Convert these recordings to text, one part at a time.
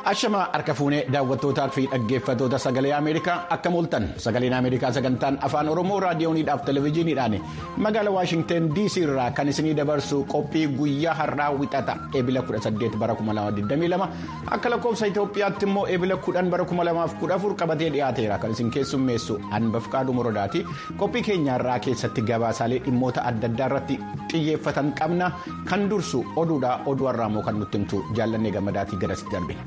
Ashamaa harka fuunee daawwattootaa fi dhaggeeffattoota sagalee Ameerikaa akka mooltan sagaleen Ameerikaa sagantaan afaan Oromoo raadiyooniidhaaf televezyiiniidhaan magaalaa Waashingteen DC irraa kan isinii dabarsu qophii guyyaa har'aa wixata eebila 18 bara 2022 akka lakkoofsa Itoophiyaatti immoo eebila 10 bara 2014 qabatee dhiyaateera kan isin keessummeessu Anbafqaaduu Morodaati qophii keenyaarraa keessatti gabaasaalee dhimmoota adda addaa irratti xiyyeeffatan qabna kan dursu oduudha oduu har'aa immoo kan nutti himtu jaallannee gammadaatii garasitti darbe.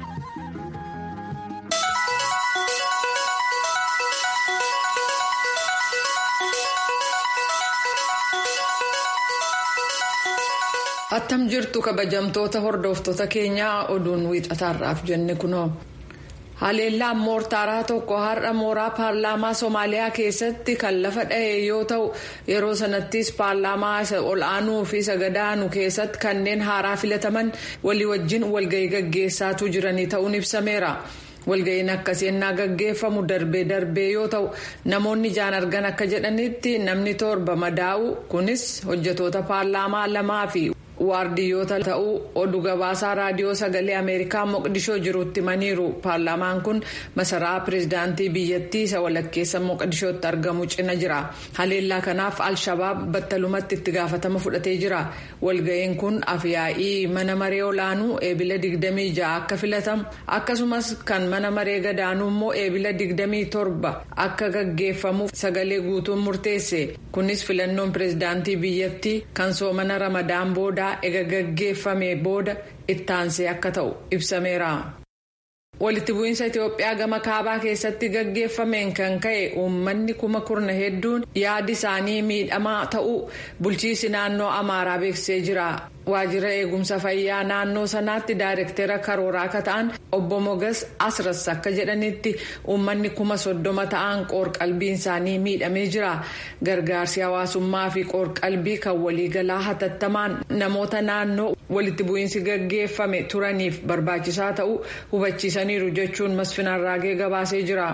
attam jirtu kabajamtoota hordoftoota keenyaa oduun wiixataarraaf jenne kunoo haleellaan moortaaraa tokko har'a mooraa paarlaamaa soomaaliyaa keessatti kan lafa dha'e yoo ta'u yeroo sanattis paarlaamaa isa ol aanuu fi sagadaanu keessatti kanneen haaraa filataman walii wajjin walgahii gaggeessaatu jiranii ta'uun ibsameera. walga'iin akkasii ennaa gaggeeffamu darbee darbee yoo ta'u namoonni ijaan argan akka jedhanitti namni torba madaa'u kunis hojjetoota paarlaamaa lamaa fi waardiyyoota ta'uu oduu gabaasaa raadiyoo sagalee ameerikaa moqdishoo jirutti himaniiru paarlaamaan kun masaraa pireezidaantii biyyattii isa walakkeessa moqdishootti argamu cina jira haleellaa kanaaf alshabaab battalumatti itti gaafatama fudhatee jira walga'iin kun afyaa'ii mana maree olaanuu eebila 26 akka filatamu akkasumas kan mana maree gadaanuu immoo eebila 27 akka gaggeeffamuuf sagalee guutuun murteesse kunis filannoon pireezidaantii biyyattii kan soomana ramadaan booda ega gaggeeffame booda ittaansee akka ta'u ibsameera. walitti bu'iinsa itiyoophiyaa gama kaabaa keessatti gaggeeffameen kan ka'e uummanni kuma kurna hedduun yaadi isaanii miidhamaa ta'uu bulchiisi naannoo amaaraa beeksisee jira waajjira eegumsa fayyaa naannoo sanaatti daayirektera karooraa akka ta'an obbo mogas asras akka jedhanitti uummanni kuma soddoma ta'an qoor-qalbiin isaanii miidhamee jira gargaarsi hawaasummaa fi qoor-qalbii kan waliigalaa hatattamaan namoota naannoo walitti bu'iinsi gaggeeffame turaniif barbaachisaa ta'uu hubachiisaniiru jechuun masfinarraagee gabaasee jira.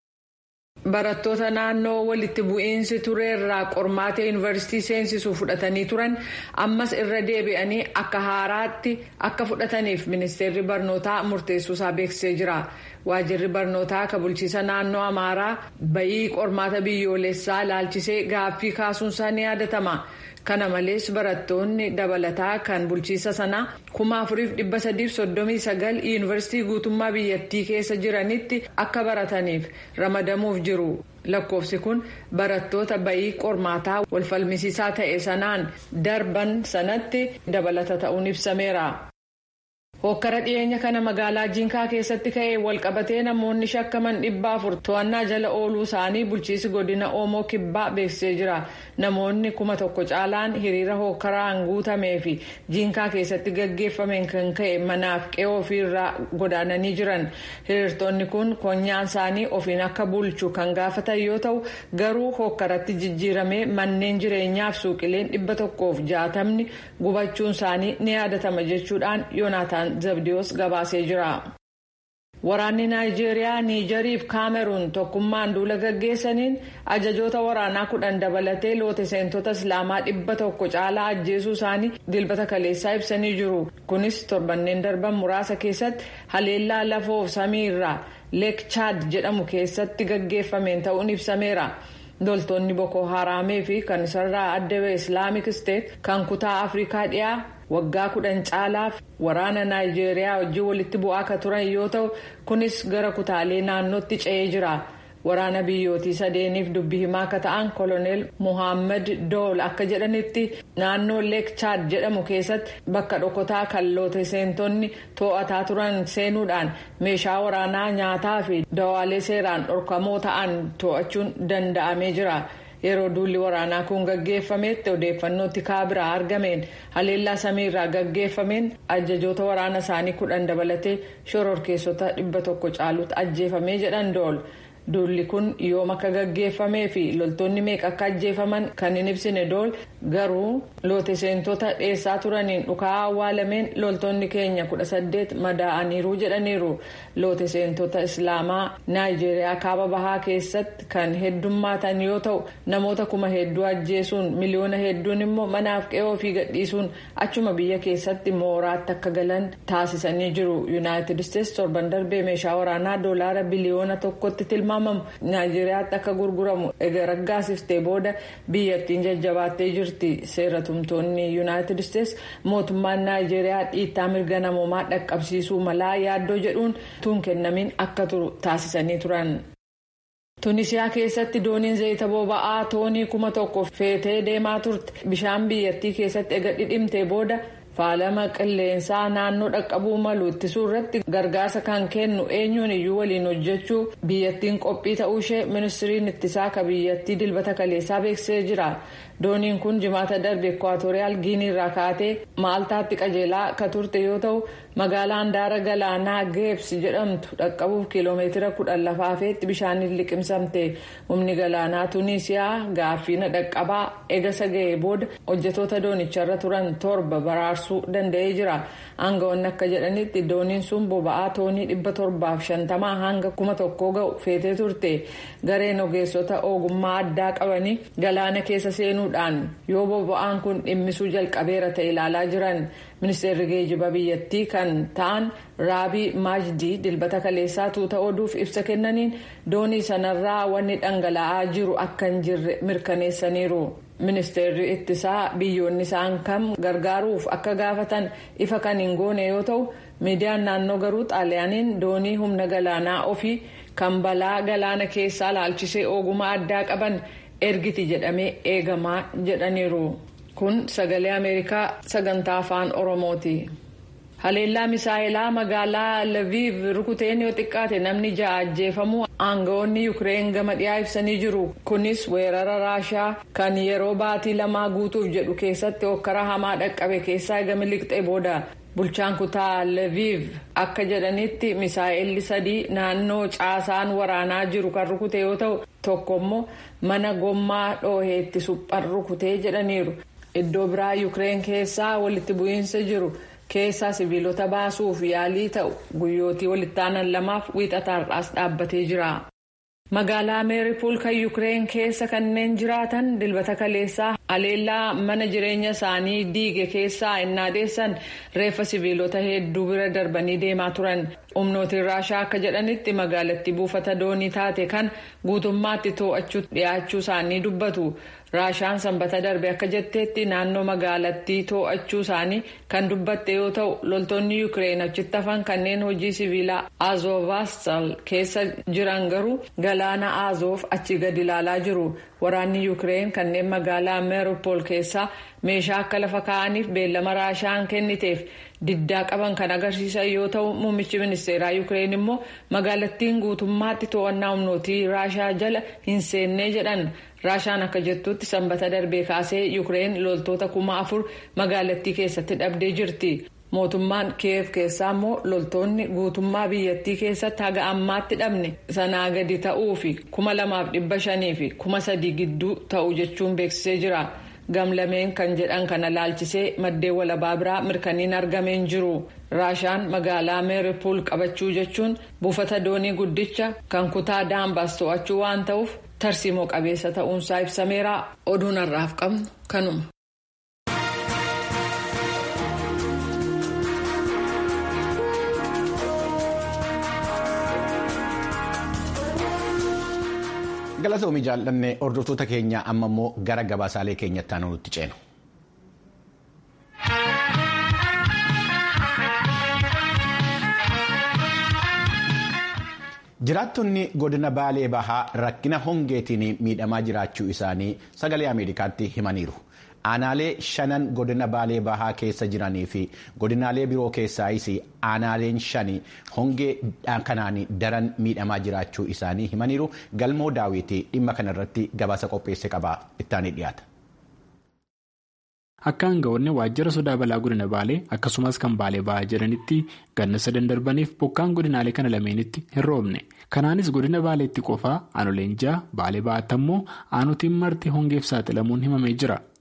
barattoota naannoo walitti bu'iinsi tureerraa qormaata yuunivarsiitii seensisuu fudhatanii turan ammas irra deebi'anii akka haaraatti akka fudhataniif ministeerri barnootaa murteessuusaa beeksisee jira waajjirri barnootaa akka bulchiisa naannoo amaaraa bayii qormaata biyyoolessaa ilaalchisee gaaffii kaasuunsaa ni yaadatama. kana malees barattoonni dabalataa kan bulchiisa sanaa kuma afuriif dhibba sadiif soddomii sagal yuunivarsiitii guutummaa biyyattii keessa jiranitti akka barataniif ramadamuuf jiru lakkoofsi kun barattoota bayii qormaataa walfalmisiisaa ta'e sanaan darban sanatti dabalata ta'uun ibsameera. hokkara dhiyeenya kana magaalaa jiinkaa keessatti ka'ee walqabatee namoonni shakkaman dhibba afur to'annaa jala ooluu isaanii bulchiisi godina oomoo kibbaa beeksisee jira namoonni kuma tokko caalaan hiriira hokkaraan guutamee fi jiinkaa keessatti gaggeeffameen kan ka'e manaaf qe'oo ofiirraa godaananii jiran hiriirtonni kun konyaan isaanii ofiin akka bulchu kan gaafatan yoo ta'u garuu hokkaratti jijjiiramee manneen jireenyaaf suuqileen dhibba tokkoof jaatamni gubachuun isaanii ni yaadatama jechuudhaan yoonaataan. zabdiyoos gabaasee jira. waraanni naayijeeriyaa niijarii fi kaameruun tokkummaan duula gaggeessaniin ajajoota waraanaa kudhan dabalatee loote seentota islaamaa dhibba tokko caalaa ajjeesuu isaanii dilbata kaleessaa ibsanii jiru kunis torbanneen darban muraasa keessatti haleellaa lafoof samii irraa leek chaad jedhamu keessatti gaggeeffameen ta'uun ibsameera. loltoonni boko haraamee fi kan isarraa adda ba'e islaamik isteet kan kutaa afrikaa dhiyaa waggaa kudhan caalaaf waraana naayijeeriyaa wajjin walitti bu'aa akka turan yoo ta'u kunis gara kutaalee naannootti ce'ee jira waraana biyyootii sadeeniif dubbi himaa akka ta'an koloneel muhammad dool akka jedhanitti naannoo leek chaad jedhamu keessatti bakka dhokotaa kan loote seentonni to'ataa turan seenuudhaan meeshaa waraanaa nyaataa fi dawaalee seeraan dhorkamoo ta'an to'achuun danda'amee jira. yeroo duulli waraanaa kun gaggeeffametti odeeffannootti kaabiraa argameen haleellaa samiirraa gaggeeffameen ajajoota waraana isaanii kudhan dabalatee shororkeessota dhibba tokko caalutti ajjeefamee jedhan dool duulli kun yoom akka gaggeeffamee fi loltoonni meeqa akka ajjeefaman kan hin ibsine dool garuu loote seentota dheessaa turaniin dhukaa awwaalameen loltoonni keenya kudha saddeet madaa'aniiru jedhaniiru loote seentota islaamaa naayijeeriyaa kaaba bahaa keessatti kan heddummaatan yoo ta'u namoota kuma hedduu ajjeesuun miliyoona hedduun immoo manaaf qe'oo ofii gadhiisuun achuma biyya keessatti mooraatti akka galan taasisanii jiru yuunaayitid isteetsi torban darbee meeshaa waraanaa doolaara biliyoona tokkotti tilmaamamu naayijeeriyaatti akka gurguramu egaa raggaasiftee booda biyyattiin jajjabaattee jirti. seera tumtoonni yuunaayitid isteetsi mootummaan naayijeeriyaa dhiittaa mirga namoomaa dhaqqabsiisuu malaa yaaddoo jedhuun tuun kennamiin akka turu taasisanii turan. tunisiyaa keessatti dooniin zayita boba'aa toonii kuma tokko feetee deemaa turte bishaan biyyattii keessatti ega dhidhimtee booda faalama qilleensaa naannoo dhaqqabuu malu ittisuu irratti gargaarsa kan kennu eenyuun iyyuu waliin hojjechuu biyyattiin qophii ta'uu ishee ministiriin ittisaa ka biyyattii dilbata kaleessaa beeksisee jira. dooniin kun jimaata darbe ekwaatooriyaal giinii irraa kaatee maaltaatti qajeelaa ka turte yoo ta'u magaalaa handaara galaanaa geebs jedhamtu dhaqqabuuf kiiloomeetira kudhan lafaafeetti bishaaniin liqimsamte humni galaanaa tuuniisiyaa gaaffiina dhaqqabaa egasa ga'ee booda hojjetoota doonicharra turan torba baraarsuu danda'ee jira aangawoonni akka jedhanitti dooniin sun boba'aa toonii dhibba torbaaf shantamaa hanga kuma tokkoo ga'u feetee turte gareen ogeessota ogummaa addaa qabanii galaana keessa seenuu. yoo boba'aan kun dhimmisuu jalqabeera ta'e ilaalaa jiran ministeerri geejjiba biyyattii kan ta'an raabii maajdii dilbata kaleessaa tuuta oduuf ibsa kennaniin doonii sanarraa wanni dhangala'aa jiru akka hin jirre mirkaneessaniiru. ministeerri ittisaa biyyoonni isaan kam gargaaruuf akka gaafatan ifa kan hin goone yoo ta'u miidiyaan naannoo garuu xaaliyaaniin doonii humna galaanaa ofii kan balaa galaana keessaa laalchisee ogummaa addaa qaban. ergiti jedhamee eegamaa jedhaniiru kun sagalee ameerikaa sagantaa afaan oromooti. haleellaa misaa'ilaa magaalaa laviiv rukuteen yoo xiqqaate namni ja'a ajjeefamuu aangawoonni yuukireen gama dhiyaa ibsanii jiru kunis weerara raashaa kan yeroo baatii lamaa guutuuf jedhu keessatti hokkara hamaa dhaqqabe keessaa eega miliqxee booda bulchaan kutaa laviiv akka jedhanitti misaa'elli sadii naannoo caasaan waraanaa jiru kan rukute yoo ta'u tokko immoo mana gommaa dhooheetti suphan rukutee jedhaniiru iddoo biraa yuukireen keessaa walitti bu'iinsa jiru. keessaa sibiilota baasuuf yaalii ta'u guyyootii walitti aanan lamaaf wiixataarraas dhaabbatee jira. magaalaa meeripuul kan yuukireen keessa kanneen jiraatan dilbata kaleessaa haleellaa mana jireenya isaanii diige keessaa innaadeessan reeffa sibiilota hedduu bira darbanii deemaa turan humnootiin raashaa akka jedhanitti magaalattii buufata doonii taate kan guutummaatti to'achuu dhiyaachuu isaanii dubbatu. raashaan sanbata darbe akka jetteetti naannoo magaalattii to'achuu isaanii kan dubbatte yoo ta'u loltoonni yuukireen achitti hafan kanneen hojii siviilaa azovaastal keessa jiran garuu galaana azoof achi gadi ilaalaa jiru waraanni yuukireen kanneen magaalaa meeropol keessaa meeshaa akka lafa kaa'aniif beellama raashaan kenniteef diddaa qaban kan agarsiisan yoo ta'u muummichi ministeeraa yuukireen immoo magaalattiin guutummaatti to'annaa humnootii raashaa jala hin seennee jedhan. raashaan akka jettutti sanbata darbee kaasee yuukireen loltoota kuma afur magaalattii keessatti dhabdee jirti mootummaan kiyev keessaa immoo loltoonni guutummaa biyyattii keessatti haga ammaatti dhabne sanaa gadi ta'uu fi kuma lamaaf dhibba shanii fi kuma sadii gidduu ta'u jechuun beeksisee jira gamlameen kan jedhan kana laalchisee maddeen walabaa biraa mirkaniin argameen jiru raashaan magaalaa meeripuul qabachuu jechuun buufata doonii guddicha kan kutaa daambaas to'achuu waan ta'uuf. tarsiimoo qabeessa ta'uunsaa ibsameera oduun har'aaf qabnu kanuma. galatoomii jaallanne hordoftoota keenya amma immoo gara gabaasaalee keenyatti aanu nutti ceenu. jiraattonni godina baalee bahaa rakkina hongeetiin miidhamaa jiraachuu isaanii sagalee ameerikaatti himaniiru aanaalee shanan godina baalee bahaa keessa jiranii fi godinaalee biroo keessaayis aanaaleen shani hongee kanaan daran miidhamaa jiraachuu isaanii himaniiru galmoo daawwitii dhimma kanarratti gabaasa qopheesse qaba ittaanii dhiyaata. Akka aangawoonni waajjira sodaa balaa godina baalee akkasumas kan baalee ba'aa jedhanitti ganna sadan darbaniif bokkaan godinaalee kana lameenitti hin roobne. Kanaanis godina baaleetti qofaa aanoleen ja'a baalee ba'aatti ammoo aanotiin marti hongeef saaxilamuun himamee jira.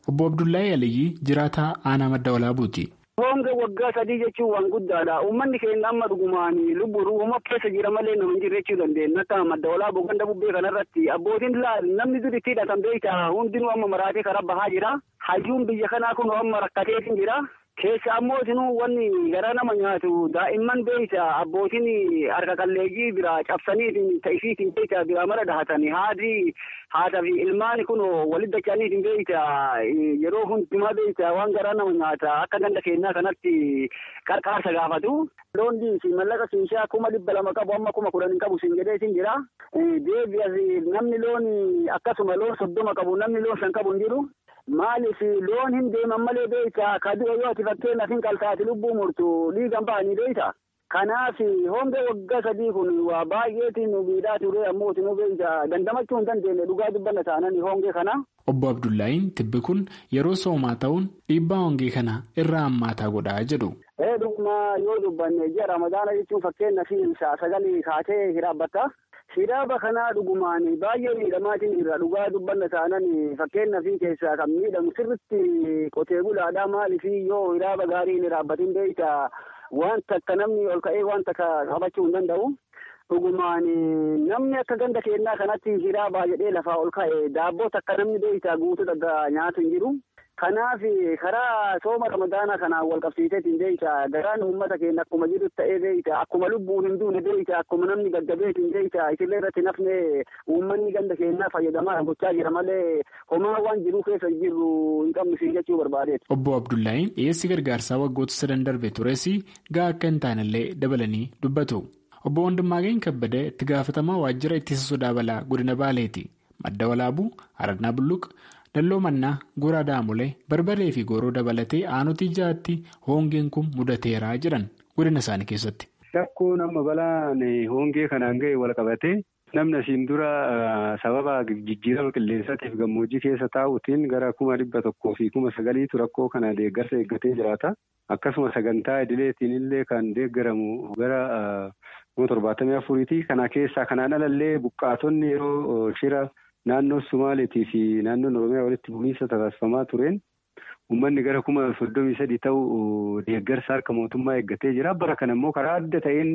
Obbo Abdullahi Aliyyi jiraataa aanaa madda walaabuuti. Honge waggaa sadii jechuun waan guddaadha. Uummanni keenya amma dhugumaan lubbuu uumama keessa jira malee nama hin jirre jechuu dandeenya. Akka madda walaaboo ganda bubbee kanarratti abbootiin namni dur itti hidhatan beekta hundinuu amma maraatee karaa bahaa jira. Hayyuun biyya kanaa kun amma rakkateetiin jira. Keessa ammoo isinuu wanni garaa nama nyaatu daa'imman beeyta abbootiin harka qalleeyyii bira cabsaniitiin ta'isiitiin beeyta bira mara dhahatanii haadhi haadha fi ilmaan kun walitti dacha'aniitiin beeyta yeroo hundumaa beeyta waan garaa nama nyaata akka ganda keenyaa kanatti qarqaarsa gaafatu. Loon fi mallaqa siinshaa kuma dhibba lama qabu amma kuma kudhan hin qabu siin jedheetiin jira. Deebi'as namni loon akkasuma loon soddoma qabu namni loon shan qabu hin jiru. Maaliif loon hin deeman malee beeyta kaduu yoo ati fakkeenyaaf hin qaltaati lubbuu murtu dhiigan ba'anii beeyta. Kanaaf honge waggaa sadii kun waa baay'eetiin nu miidhaa ture ammoo nu beeyta dandamachuu hin dandeenye dhugaa dubbanna taanani honge kana. Obbo Abdullaahiin tibbi kun yeroo soomaa ta'uun dhiibbaa hongee kana irraa hammaataa godhaa jedhu. Ee dhuguma yoo dubbanne ji'a ramadaana jechuun fakkeenyaaf sagalee kaatee hiraabbatta. Hiraaba kanaa dhugumaan baay'ee miidhamaatiin irra dhugaa dubbanna taanan fakkeenyaaf keessaa kan miidhamu sirritti qotee bulaadhaa maaliif yoo hiraaba gaarii hin hiraabbatin beeyta wanta akka namni ol ka'ee wanta qabachuu hin danda'u. Dhugumaan namni akka ganda keenyaa kanatti hiraabaa jedhee lafaa ol ka'e daabboo akka namni beeyta guutuu dhagaa nyaatu hin jiru. Kanaaf karaa sooma ramadaanaa kanaan wal qabsiiseetiin beeyta garaan uummata keenya akkuma jiru ta'ee beeyta akkuma lubbuun hin duune beeyta akkuma namni gaggabeetiin beeyta isillee irratti nafne uummanni ganda keenyaa fayyadamaa gochaa jira malee homaa waan jiruu keessa jiru hin qabnu siin jechuu barbaadeetu. Obbo Abdullaahiin dhiyeessi gargaarsaa waggoota sadan darbe tures gaa akka hin taanellee dabalanii dubbatu. Obbo Wandimmaageen Kabbadee itti gaafatamaa waajjira ittisa sodaa balaa godina Baaleeti. Madda Walaabuu, Aradnaa Bulluq. Dalloo mannaa goraa daamulee barbaree fi goroo dabalatee aanutii jaatti hongeen kun mudateeraa jiran godina isaanii keessatti. Rakkoon amma balaan hongee kanaan ga'e wal qabatee namni asiin dura sababa jijjiirama qilleensaatiif gammoojjii keessa taa'uutiin gara kuma dhibba tokkoo fi kuma sagaliitu rakkoo kana deeggarsa eeggatee jiraata. Akkasuma sagantaa idileetiin illee kan deeggaramu gara kuma torbaatamii afuriiti. Kana keessaa kanaan alallee buqqaatonni yeroo shira. Naannoo Sumaaleetii fi naannoon Oromiyaa walitti bu'iinsa taasifamaa tureen uummanni gara kuma soddomii sadii ta'u deeggarsa harka mootummaa eeggatee jira. Bara kana immoo karaa adda ta'een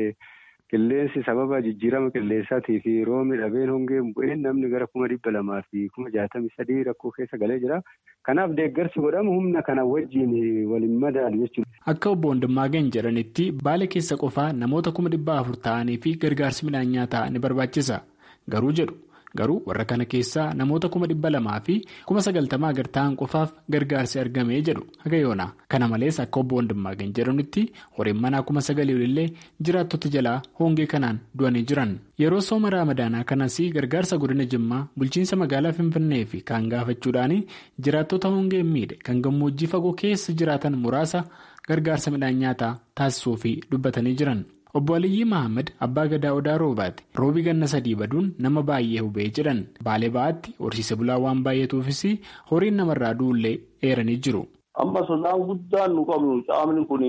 qilleensi sababa jijjiirama qilleensaatii fi roobni dhabeen hongeen bu'een namni gara kuma dhibba lamaa fi kuma jaatamii sadii rakkoo keessa galee jira. Kanaaf deeggarsi godhamu humna kana wajjin waliin madaalu jechuudha. Akka obbo Wandimmaageen jedhanitti baala keessa qofaa namoota kuma dhibba afur ta'anii fi gargaarsi midhaan nyaataa ni barbaachisa. Garuu jedhu. Garuu warra kana keessaa namoota kuma dhibba lamaa fi kuma sagaltamaa gad ta'an qofaaf gargaarsi argamee jedhu haga yoona. Kana malees akka obbo Wandimmaageen jedhanitti horiin manaa kuma sagalii olillee jiraattota jalaa hongee kanaan du'anii jiran. Yeroo sooma raamadaanaa kanas gargaarsa godina Jimmaa bulchiinsa magaalaa Finfinnee fi kaan gaafachuudhaan jiraattota hongeen miidhe kan gammoojjii fagoo keessa jiraatan muraasa gargaarsa midhaan nyaataa taasisuu fi dubbatanii jiran. Obbo Aliyyi Mahammad abbaa gadaa odaa roobaati. Roobi ganna sadii baduun nama baay'ee hubee jedhan baalee ba'aatti horsiise bulaa waan baay'atuufis horiin namarraa du'ullee eeranii jiru. Amma sodaan guddaan nu qabnu caamni kun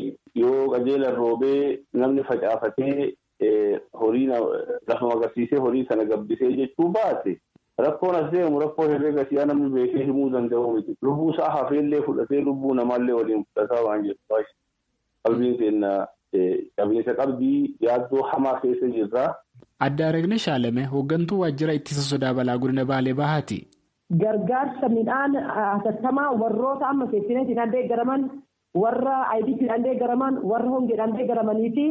yoo qajeelan roobee namni facaafatee horii lafa magarsiisee horii sana gabbisee jechuu baate rakkoon as deemu rakkoo herreega si'aa namni beekee himuu danda'u miti. Lubbuu isaa hafeellee fudhatee lubbuu namaallee waliin fudhataa waan jedhu qalbiin keenya. Qabiinsa qabdii yaaddoo hamaa keessa jirra. Adda Aragne Shaalame hooggantuu waajjira ittisa sodaa balaa godina Baalee Bahaati. Gargaarsa midhaan hatattamaa warroota amma seeftineetiin deeggaraman warra ayidiitiin deeggaraman warra hongeedhaan deeggaramanii fi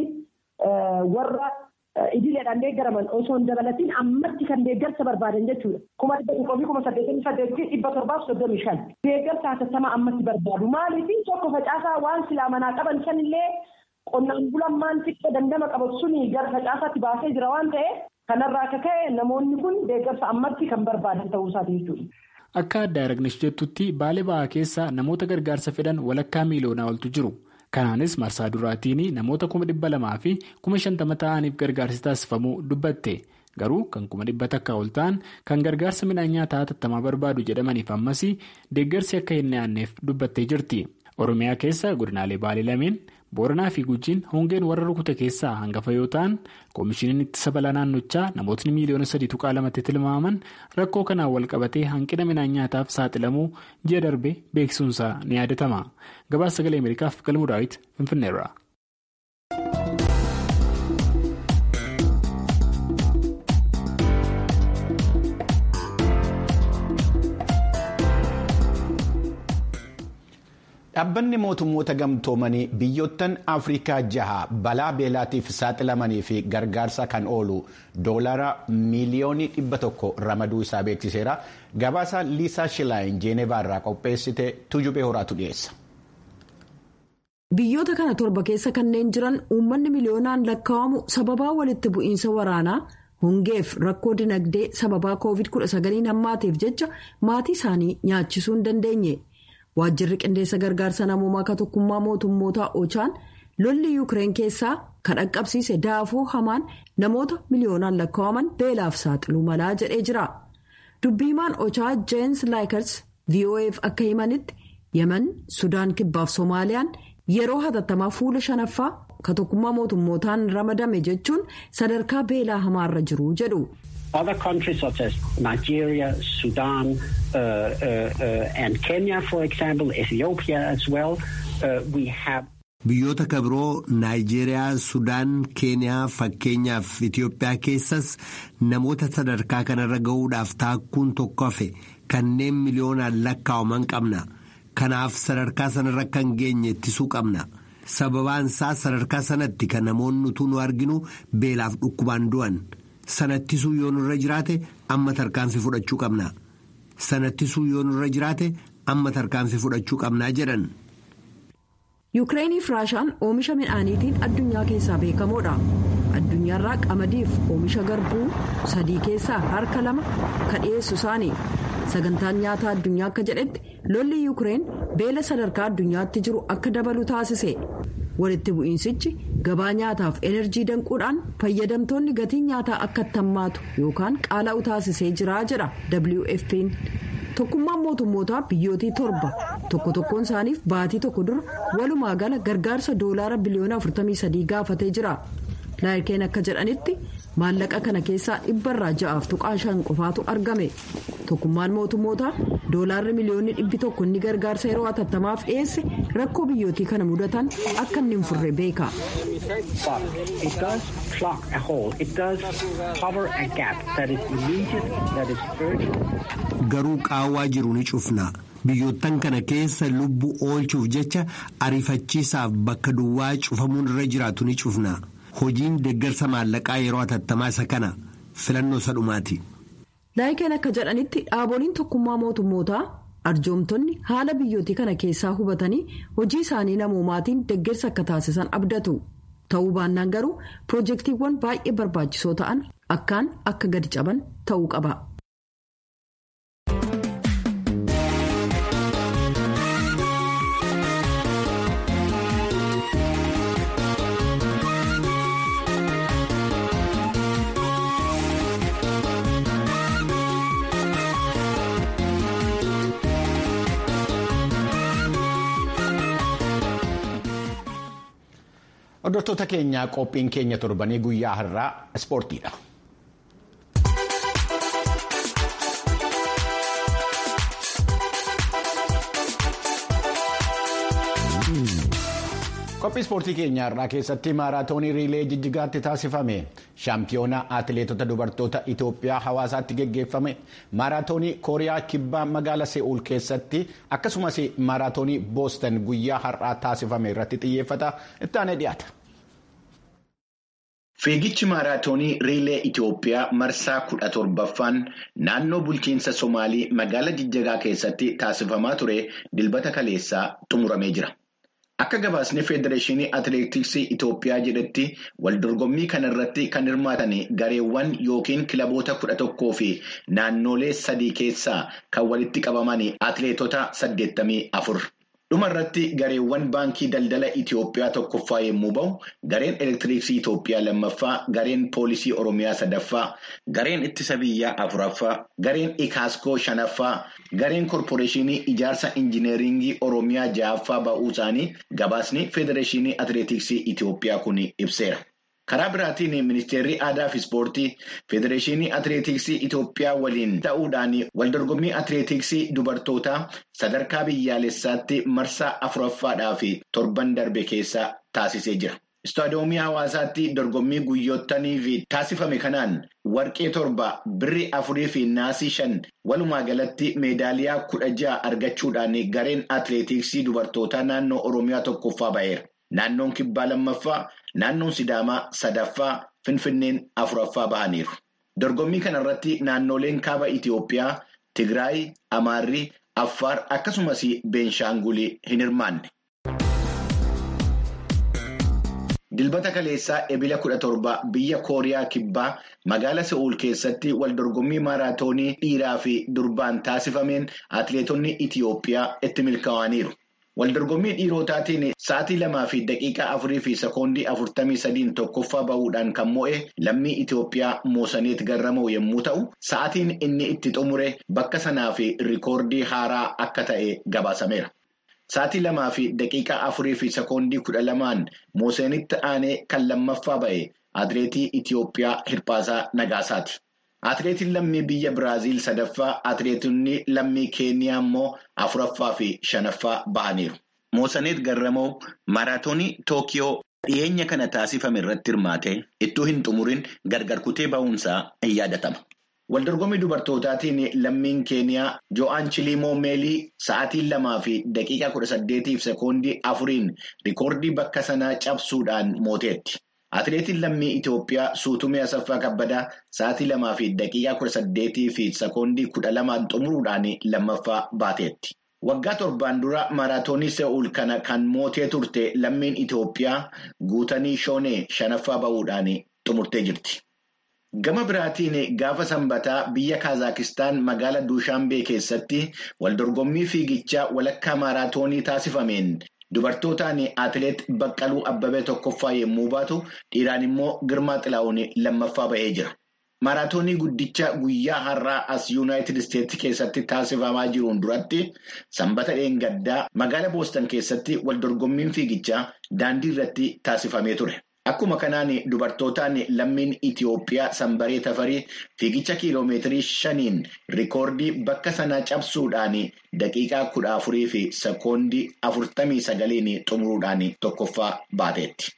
warra idileedhaan deeggaraman osoo hin dabalatiin ammatti kan deeggarsa barbaadan jechuudha. Kuma dhibba tokkoo fi kuma saddeetamii saddeetii dhibba torbaaf soddomii shan. Deeggarsa hatattamaa ammatti barbaadu. Maaliif tokko facaasaa waan silaa manaa qaban sanillee qonnaan bulaan maan xiqqoo dandama qabatu suni gara facaasaatti baasee jira waan ta'eef kanarraa akka ka'e namoonni kun deeggarsa ammatti kan barbaadan ta'uu isaati jechuudha. Akka adda Aragnesh jettutti baalee ba'aa keessa namoota gargaarsa fedhan walakkaa miiloonaa oltu jiru. Kanaanis marsaa duraatiin namoota kuma dhibba lamaa fi kuma shantama ta'aniif gargaarsi taasifamuu dubbatte. Garuu kan kuma dhibba takka ol ta'an kan gargaarsa midhaan nyaataa hatattamaa barbaadu jedhamaniif ammas deeggarsi akka hin dhiyaanneef dubbattee jirti. Oromiyaa keessa godinaalee baalee lameen booranaa fi gujiin hongeen warra rukute keessaa hangafa yoo ta'an koomishiniin ittisa balaa naannochaa namootni miiliyoona sadii tuqaa lamatti tilmaaman rakkoo kanaan wal qabatee hanqina midhaan nyaataaf saaxilamuu ji'a darbe beeksisuunsaa ni yaadatama gabaasa sagalee ameerikaaf galmuu daawit finfinneerra. Dhaabbanni mootummoota gamtoomanii biyyoottan Afrikaa jaha balaa beelaatiif saaxilamanii fi gargaarsa kan oolu doolara miiliyoonii dhibba tokko ramaduu isaa beeksiseera. Gabaasa Liisaa Shilaayin Jeenevaa irraa qopheessite Tujubee Horaatu dhiyeessa. Biyyoota kana torba keessa kanneen jiran uummanni miliyoonaan lakkaa'amu sababaa walitti bu'iinsa waraanaa hongeef rakkoo dinagdee sababaa COVID-19 hammaateef jecha maatii isaanii nyaachisuu hin dandeenye. waajjirri qindeessa gargaarsa namoomaa akka tokkummaa mootummootaa ochaan lolli yuukireen keessaa kan dhaqqabsiise daafoo hamaan namoota miliyoonaan lakkaa'aman beelaaf saaxiluu malaa jedhee jira dubbiimaan ochaa jeenis laayikers voaf akka himanitti yemen sudaan kibbaaf soomaaliyaan yeroo hatattamaa fuula shanaffaa ka tokkummaa mootummootaan ramadame jechuun sadarkaa beelaa hamaarra jiru jedhu. Other countries such as Nigeria, Sudan, uh, uh, uh, and Kenya, for example, Ethiopia as well, we have. Biyyoota kabiroo Naayijeeriyaa, Sudaan, Keeniyaa fakkeenyaaf Itoophiyaa keessas namoota sadarkaa kanarra gahuudhaaf taakkuun tokko hafe kanneen miliyoonaan lakkaa'aman qabna. Kanaaf sadarkaa sanarra kan geenye ittisuu qabna. Sababaan isaa sadarkaa sanatti kan namoonni utuu nu arginu beelaaf dhukkubaan du'an. sanattisuu yoo nurra jiraate amma tarkaanfii fudhachuu qabna sanattisuu yoo nurra jiraate amma tarkaanfii fudhachuu qabnaa jedhan. yuukireenii fi raashaan oomisha midhaaniitiin addunyaa keessaa beekamoodha addunyaarraa qamadiif oomisha garbuu sadii keessaa harka lama ka dhiyeessu isaanii sagantaan nyaataa addunyaa akka jedhetti lolli yuukireen beela sadarkaa addunyaatti jiru akka dabalu taasise. walitti bu'iinsichi gabaa nyaataaf enerjii danquudhaan fayyadamtoonni gatii nyaataa akka hammaatu yookaan qaala'u taasisee jira jedha wfp'n tokkummaan mootummootaa biyyootii torba tokko tokkoon isaaniif baatii tokko dura walumaa gala gargaarsa doolaara biliyoona 43 gaafatee jira laayikeen akka jedhanitti maallaqa kana keessaa dhibbarraa ja'aaf tuqaa shan qofaatu argame tokkummaan mootummootaa doolaarri miliyoonni dhibbi tokko inni gargaarsa yeroo hatattamaaf dhiyeesse rakkoo biyyootii kana mudatan akka inni hin furre beeka. garuu qaawwaa jiru ni cufna biyyoottan kana keessa lubbuu oolchuuf jecha ariifachiisaaf bakka duwwaa cufamuun irra jiraatu ni cufna. hojiin deeggarsa maallaqaa yeroo hatattamaa isa kana filannoo isa dhumaati. laayikeen akka jedhanitti dhaaboliin tokkummaa mootummootaa arjoomtonni haala biyyootii kana keessaa hubatanii hojii isaanii namoomaatiin deeggarsa akka taasisan abdatu ta'uu baannaan garuu piroojeektiiwwan baay'ee barbaachisoo ta'an akkaan akka gadi caban ta'uu qaba. Hordoftoota keenyaa qophiin keenya torbanii guyyaa har'aa ispoortiidha. Qophii ispoortii keenya har'aa keessatti maaraatoonii riilee jijjigaatti taasifame shaampiyoona atileetota dubartoota Itoophiyaa hawaasaatti geggeeffame maaraatoonii kooriyaa kibbaa magaala se'uul keessatti akkasumas maaraatoonii boostan guyyaa har'aa taasifame irratti xiyyeeffata itti aanee dhiyaata. Fiigichi maaraatoonii riilee Itoophiyaa marsaa kudha torbaffaan naannoo bulchiinsa Somaalii magaala jijjigaa keessatti taasifamaa ture dilbata kaleessaa xumuramee jira. Akka gabaasni Federeeshinii Atileetiksii Itoophiyaa jedhetti waldorgommii kana irratti kan hirmaatan gareewwan yookiin kilaboota kudha tokkoo fi naannolee sadii keessaa kan walitti qabaman atileetota saddeettamii afur. Dhuma irratti gareewwan baankii daldala Itoophiyaa tokkoffaa yommuu bahu, gareen elektiriksii Itoophiyaa lammaffaa, gareen poolisii Oromiyaa sadaffaa, gareen ittisa biyyaa afuraffaa, gareen ikaaskoo shanaffaa, gareen korporeeshinii ijaarsa injineeringii Oromiyaa ja'affaa ba'uu isaanii gabaasni federeeshinii atileetiksii Itoophiyaa kun ibseera. Karaa biraatiin ministeerri aadaa fi ispoortii federeeshinii atileetiksii Itoophiyaa waliin ta'uudhaan waldorgommii atileetiksii dubartootaa sadarkaa biyyaalessaatti marsaa afuraffaadhaaf torban darbe keessa taasisee jira. Istaadiyoomii hawaasaatti dorgommii guyyoottaniif taasifame kanaan warqee torba birri afurii fi naasii shan walumaa galatti meedaaliyaa kudha ja'a argachuudhaan gareen atileetiksii dubartootaa naannoo Oromiyaa tokkoffaa ba'eera. Naannoon kibbaa lammaffaa, naannoon sidaamaa sadaffaa, finfinneen afuraffaa bahaniiru. Dorgommii kanarratti naannoleen kaaba Itoophiyaa, Tigraay, Amaarri, Affaar akkasumas Beenshaangul hin hirmaanne. Dilbata kaleessaa ebila kudha torba biyya Kooriyaa kibbaa magaalaa Se'uul keessatti waldorgommii maaraatoonii dhiiraa fi durbaan taasifameen atileetonni Itoophiyaa itti milkaa'aniiru. Waldorgommii dhiirotaatiin sa'aatii lamaa fi daqiiqaa afurii fi sekoondii afurtamii sadiin tokkoffaa bahuudhaan kan mo'e lammii Itoophiyaa Moosaneet Garramoo yommuu ta'u, sa'aatiin inni itti xumure bakka sanaa fi rikoordii haaraa akka ta'e gabaasameera. Sa'aatii lamaa fi daqiiqaa afurii fi sekoondii kudha lamaan Moosaneetti aanee kan lammaffaa ba'e atileetii Itoophiyaa Hirpaasaa Nagaasaati. Atileetiin lammii biyya Biraaziil sadaffaa, atileetonni lammii Keeniyaa immoo afuraffaa fi shanaffaa bahaniiru. Moosaneet Garramoo maaraatoonii Tookiyoo dhiyeenya kana taasifame irratti hirmaate ittuu hin xumurin gargar kutee ba'uunsaa in yaadatama. Waldorgommii dubartootaatiin lammiin Keeniyaa Jo'aan Chilimoo Meelii sa'aatii lamaa fi daqiiqaa kudha saddeetiif sekoondii afuriin rikoordii bakka sanaa cabsuudhaan mooteetti. Atileetiin lammii Itoophiyaa Suutumee Asaffaa Kabbadaa sa'aatii lamaa fi daqiiqaa kudha saddeetii fi sekoondii kudha lamaan xumuruudhaan lammaffaa baateetti. Waggaa torbaan dura maaraatoonii Se'uul kana kan mootee turte lammiin Itoophiyaa guutanii shoonee shanaffaa bahuudhaan xumurtee jirti. Gama biraatiin gaafa sanbataa biyya Kaazakistaan magaalaa Duushaanbee keessatti waldorgommii fiigichaa walakkaa maaraatoonii taasifameen dubartootaan atileet Baqqaluu Abbabee tokkoffaa yommuu baatu dhiiraan immoo Girmaa Xilaa'uun lammaffaa bahee jira. Maaraatoonii guddicha guyyaa har'aa as Yuunaayitid Isteetsi keessatti taasifamaa jiruun duratti sanbata dheengaddaa magaalaa Boostan keessatti waldorgommiin fiigichaa daandii irratti taasifamee ture. Akkuma kanaan dubartootaan lammiin Itoophiyaa sanbaree tafarii fiigicha kiiloomeetirii shaniin rikoordii bakka sanaa cabsuudhaan daqiiqaa kudha afurii fi sekoondii afurtamii sagaliin xumuruudhaan tokkoffaa baateetti.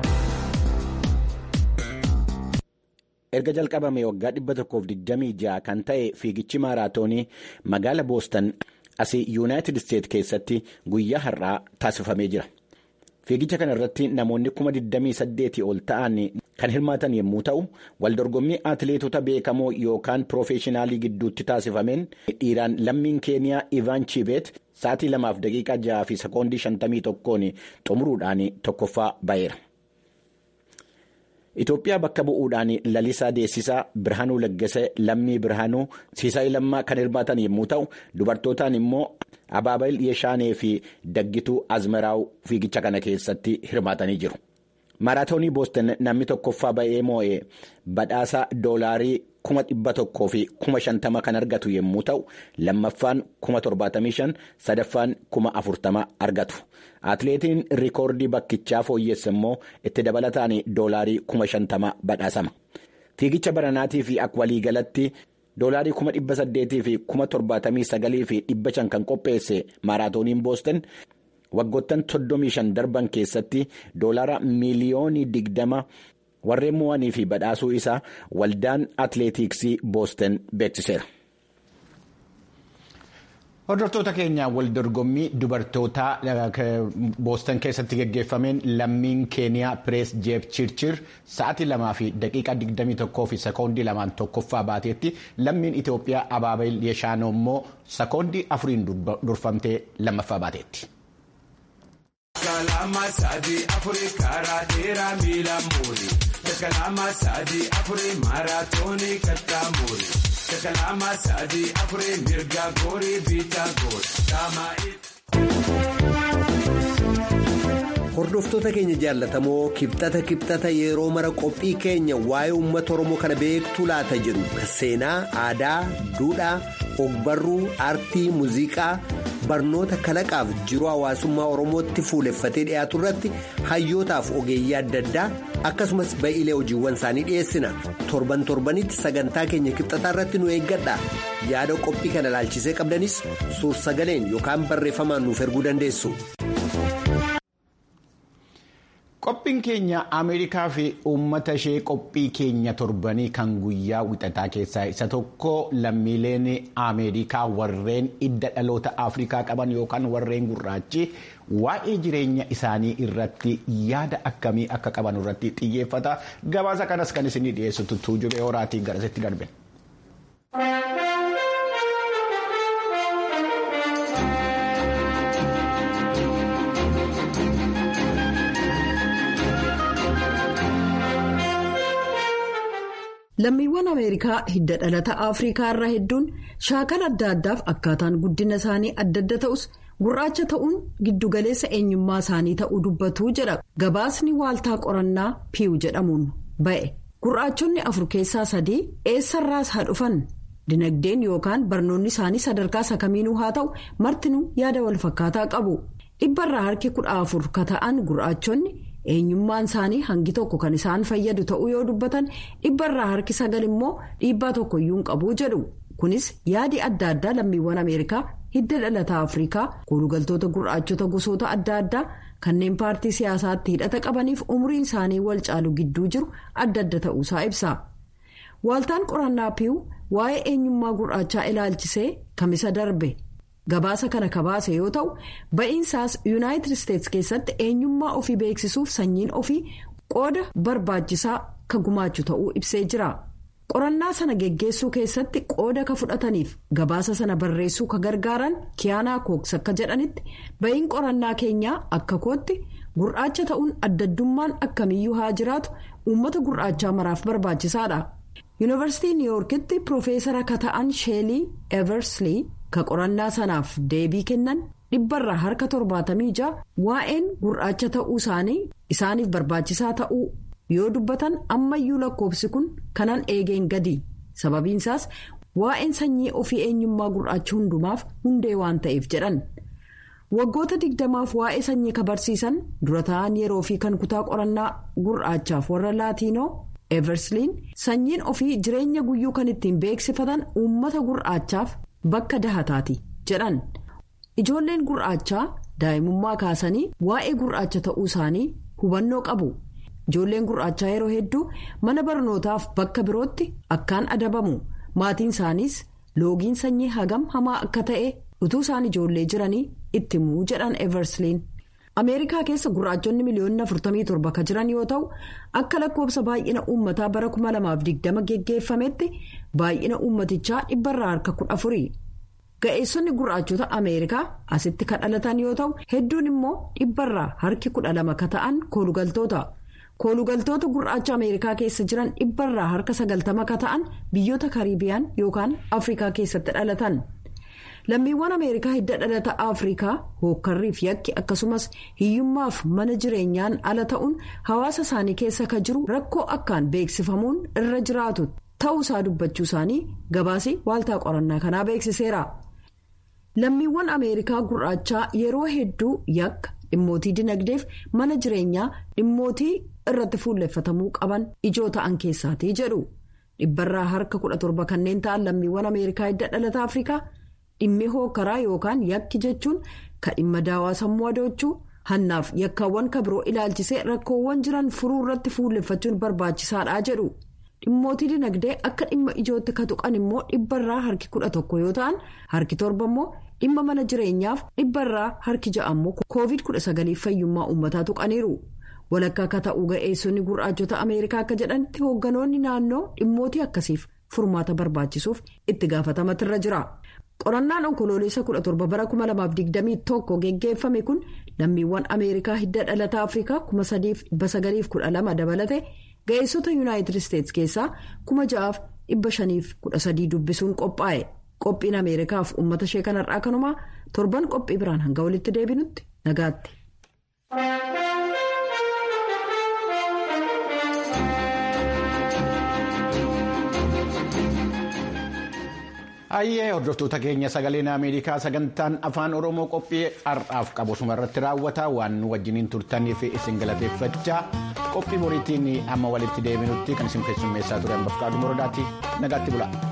Erga jalqabame waggaa dhibba tokkoof digdamii ja'a kan ta'e fiigichi maaraatoonii magaala Boostan asii Yuunaayitid Isteet keessatti guyyaa har'aa taasifamee jira. Fiigicha kana irratti namoonni kuma 28 ol ta'an kan hirmaatan yommuu ta'u, waldorgommii atileetota beekamoo yookaan piroofeeshinaalii gidduutti taasifameen dhiiraan lammiin keeniyaa Ivaan Chibeet sa'aatii lamaaf daqiiqaa ja'aa fi sekoondii 51 xumuruudhaan tokkoffaa ba'eera. Itoophiyaa bakka bu'uudhaan lalisaa deessisaa Birhaanuu Laggasee lammii Birhaanuu siisaa lammaa kan hirmaatan yommuu ta'u, dubartootaan immoo Abaabayil Yeshaanee fi Daggituu Azmaraaw fiigicha kana keessatti hirmaatanii jiru. Maaraatoonii Booston namni tokkoffaa ba'ee moo'ee badhaasa doolaarii kuma dhibba tokkoo fi kuma shantama kan argatu yommuu ta'u, lammaffaan kuma torbaatamii shan sadaffaan kuma afurtama argatu. Atileetiin rikoordii bakkichaa fooyyesse immoo itti dabalataan doolaarii kuma shantama badhaasama. Fiigicha baranaatii fi akka waliigalatti doolaarii kuma dhibba saddeetii fi kuma torbaatamii sagalii fi dhibba shan kan qopheesse maaraatooniin booston waggoottan soddomii shan darban keessatti doolaara miiliyoonii digdama warreen mo'anii fi badhaasuu isaa waldaan atileetiksii booston beeksiseera. Hordoftoota keenya waldorgommii dubartootaa booston keessatti geggeeffameen lammiin keeniyaa pirees jeep chirchir sa'aatii lamaa fi daqiiqaa 21 fi sekoondii lamaan tokkoffaa baateetti lammiin Itoophiyaa Abaabayil Yeshaanoo immoo sekoondii afuriin durfamtee lammaffaa baateetti. Kalama sadii afurii mirga goorii biitaa goota. Hordoftoota keenya jaallatamoo kibxata kibxata yeroo mara qophii keenya waa'ee uummata Oromoo kana beektuu laata jedhu seenaa, aadaa, duudhaa, ogbarruu, aartii, muuziqaa, barnoota kalaqaaf jiruu hawaasummaa Oromootti fuuleffatee dhiyaatu irratti hayyootaaf ogeeyyii adda addaa akkasumas ba'iilee hojiiwwan isaanii dhiyeessina. Torban torbanitti sagantaa keenya kibxataa irratti nu eeggadha. Yaada qophii kana ilaalchisee qabdanis suur-sagaleen yookaan barreeffamaan nuuf erguu dandeessu. Qophiin keenya Ameerikaa fi uummata ishee qophii keenya torbanii kan guyyaa wixataa keessaa isa tokko lammiileen Ameerikaa warreen idda dhaloota Afrikaa qaban yookaan warreen gurraachi waa'ee jireenya isaanii irratti yaada akkamii akka qaban irratti xiyyeeffata. Gabaasa kanas kan isinii dhiyeessu tuujubee horaatiin garasitti darbe. lammiiwwan ameerikaa hidda dhalata afrikaa irraa hedduun shaakala adda addaaf akkaataan guddina isaanii adda adda ta'us gurraacha ta'uun giddugaleessa eenyummaa isaanii ta'uu dubbatu jedha gabaasni waaltaa qorannaa piiw jedhamuun ba'e gurraachonni afur keessaa sadii eessarraas haa dhufan dinagdeen yookaan barnoonni isaanii sadarkaa sakamiinuu haa ta'u martinuu yaada walfakkaataa qabu dhibbarraa harki kudha afur ka ta'an gurraachonni. eenyummaan isaanii hangi tokko kan isaan fayyadu ta'uu yoo dubbatan dhibbarraa harki sagal immoo dhiibbaa tokkoyyuu hin qabu jedhu kunis yaadi adda addaa lammiiwwan ameerikaa hidda dhalataa afrikaa koolugaltoota gurraachota gosoota adda addaa kanneen paartii siyaasaatti hidhata qabaniif umriin isaanii wal caalu gidduu jiru adda adda ta'uusaa ibsa waaltaan qorannaa piiw waa'ee eenyummaa gurraachaa ilaalchisee kamisa darbe. gabaasa kana kabaase yoo ta'u ba'iinsaas yuunaayitid isteetsi keessatti eenyummaa ofii beeksisuuf sanyiin ofii qooda barbaachisaa ka gumaachu ta'uu ibsee jira qorannaa sana geggeessuu keessatti qooda ka fudhataniif gabaasa sana barreessuu ka gargaaran kiyaanaa kooks akka jedhanitti ba'iin qorannaa keenyaa akka kootti gurraacha ta'uun addaddummaan akkamiyyuu haa jiraatu uummata gurraachaa maraaf barbaachisaadha yuunivarsiitii niiwuorkitti piroofeesara ka ta'an sheelii eversley. ka qorannaa sanaaf deebii kennan dhibbarraa harka torbaatamii ja'a waa'een gurraacha ta'uu isaanii isaaniif barbaachisaa ta'uu yoo dubbatan ammayyuu lakkoofsi kun kanan eegeen gadi sababiinsaas waa'een sanyii ofii eenyummaa gurraacha hundumaaf hundee waan ta'eef jedhan waggoota digdamaaf waa'ee sanyii ka barsiisan dura ta'an yeroo fi kan kutaa qorannaa gurraachaaf warra laatiinoo eversliin sanyiin ofii jireenya guyyuu kan ittiin beeksifatan uummata gurraachaaf. Bakka dahataati jedhan ijoolleen gurraachaa daa'imummaa kaasanii waa'ee gurraacha ta'uu isaanii hubannoo qabu ijoolleen gurraachaa yeroo hedduu mana barnootaaf bakka birootti akkaan adabamu maatiin isaaniis loogiin sanyii hagam hamaa akka ta'e utuu isaan ijoollee jiranii itti himuu jedhan eversliin ameerikaa keessa gurraachonni miliyoonni 47 ka jiran yoo ta'u akka lakkoobsa baay'ina uummataa bara 2020 geggeeffametti baay'ina uummatichaa dhibbarraa harka 14 ga'eessonni gurraachota ameerikaa asitti ka dhalatan yoo ta'u hedduun immoo dhibbarraa harki 12 ka ta'an koolugaltoota koolugaltoota gurraacha ameerikaa keessa jiran dhibbarraa harka 90 ka ta'an biyyoota kariibiyaan yookaan afrikaa keessatti dhalatan. lammiiwwan ameerikaa hidda dhalata afrikaa hookkarriif yakki akkasumas hiyyummaaf mana jireenyaan ala ta'uun hawaasa isaanii keessa ka jiru rakkoo akkaan beeksifamuun irra jiraatu ta'uusaa dubbachuu isaanii gabaasii waaltaa qorannaa kanaa beeksiseera. lammiiwwan ameerikaa gurraachaa yeroo hedduu yakka dhimmootii dinagdeef mana jireenyaa dhimmootii irratti fuulleffatamuu qaban ijoo ta'an keessaatii jedhu dhibbarraa harka 17 kanneen ta'an lammiiwwan ameerikaa hidda dhalata afrikaa. dhimmi hookkaraa yookaan yakki jechuun ka dhimma daawaa sammuu adoochuu hannaaf yakkaawwan ka biroo ilaalchisee rakkoowwan jiran furuu irratti fuulleffachuun barbaachisaadha jedhu dhimmootii dinagdee akka dhimma ijootti ka tuqan immoo dhibbarraa harki kudha tokko yoo ta'an harki torba immoo dhimma mana jireenyaaf dhibbarraa harki ja'a immoo koovid kudha sagaliif fayyummaa uummataa tuqaniiru walakkaa akka ta'uu ga'eessonni gurraachota ameerikaa akka jedhanitti hoogganoonni naannoo dhimmootii akkasiif furmaata barbaachisuuf itti gaafatamuutu jira. qorannaan onkoloolessa 17 bara 2021 geggeeffame kun lammiiwwan ameerikaa hidda dhalataa afrikaa 3,912 dabalate ga'eessota yuunaayitid isteetsi keessaa 6,000 dhibba shaniif kudha sadii dubbisuun qophaa'e qophiin ameerikaaf uummata ishee kanarraa kanumaa torban qophii biraan hanga walitti deebinutti nagaatti. Ayyee hordoftoota keenya sagaleen Ameerikaa sagantaan afaan Oromoo qophii har'aaf qabu irratti raawwata waan nu wajjiniin turtaniif isin galateeffachaa qophii boriitiin amma walitti deebinutti kan isin keessummeessaa ture hambaf qaaduu mordaati nagaatti bula.